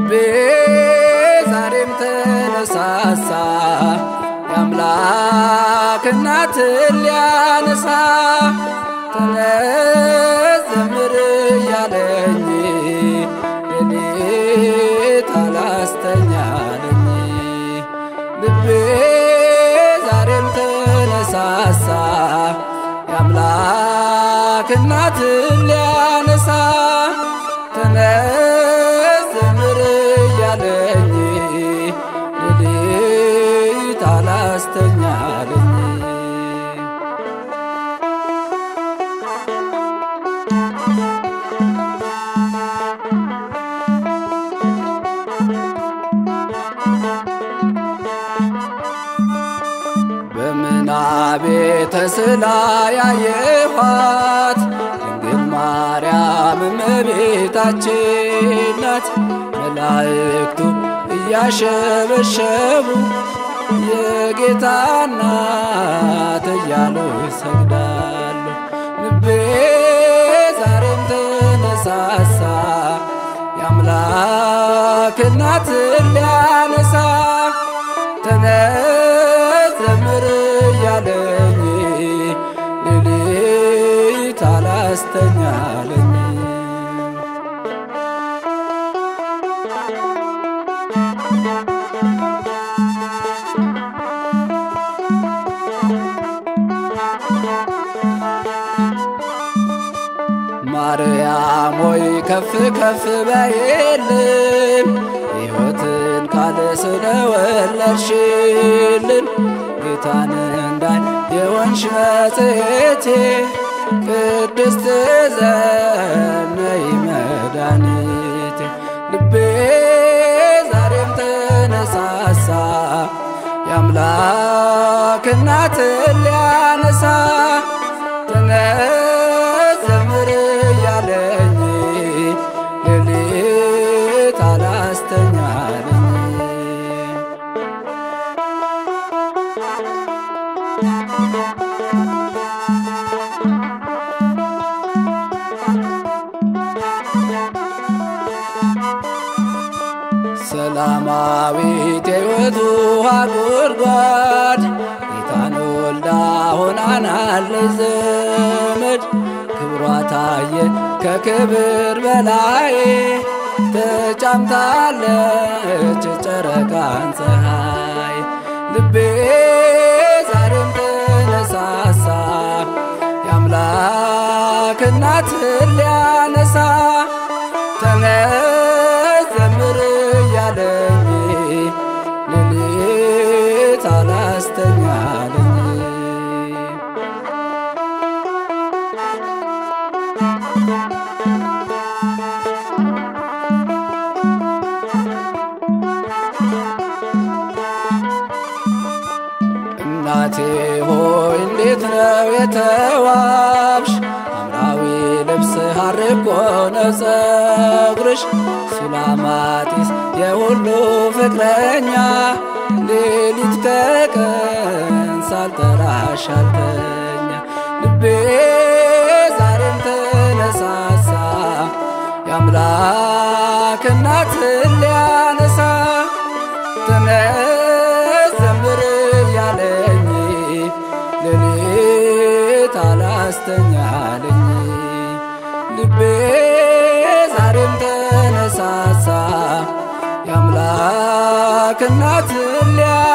ልቤ ዛሬም ተነሳሳ የአምላክ እናትን ሊያነሳ ተነስ ዘምር እያለኝ ሌሊት አላስተኛለኝ ልቤ ዛሬም ተነሳሳ የአምላክ እናትን ሊያነሳ ተነስ ዘምር እያለኝ ሌሊት አላስተኛለኝ በምናቤ ተስላ ያየኋት ድንግል ማርያም እመቤታችን ናት። መላእክቱ እያሸበሸቡ የጌታ እናት እያሉ ይሰግዳሉ። ልቤ ዛሬም ተነሳሳ የአምላክ እናትን ሊያነሳ ተነስ ዘምር እያለኝ ሌሊት አላስተኛለኝ ማርያም ሆይ ከፍ ከፍ በይልን ሕይወትን ቃል ስለወለድሽልን ጌታን እንዳይ የወንሽ መጽሔቴ ቅድስት ዘነይ መድኃኒቴ ልቤ ዛሬም ተነሳሳ የአምላክ እናትን ሊያነሳ ተነስ ዘምር እያለኝ ሌሊት አላስተኛለኝ ሰላማዊት የሕይወት ውሃ ጉድጓድ ጌታን ወልዳ ሆናናለች ዘመድ ክብሯ ታየ ከክብር በላይ ተጫምታለች ጨረቃን ፀሐይ ልቤ ዛሬም ተነሳሳ የአምላክ እናትን ሊያነሳ ተነስ ዘምር እያለኝ ሌሊት አላስተኛለኝ እናቴ ሆይ እንዴት ነው የተዋብሽ ሐምራዊ ልብስ ሐር እኮ ነው ጸጉርሽ ሱላማጢስ የሁሉ ፍቅረኛ ሌሊት ከቀን ሳልጠራሽ አልተኛ ልቤ ዛሬም ተነሳሳ የአምላክ እናትን ሊያነሳ ተነስ ዘምር እያለኝ ሌሊት አላስተኛለኝ ልቤ ዛሬም ተነሳሳ የአምላክ እናትን ሊያ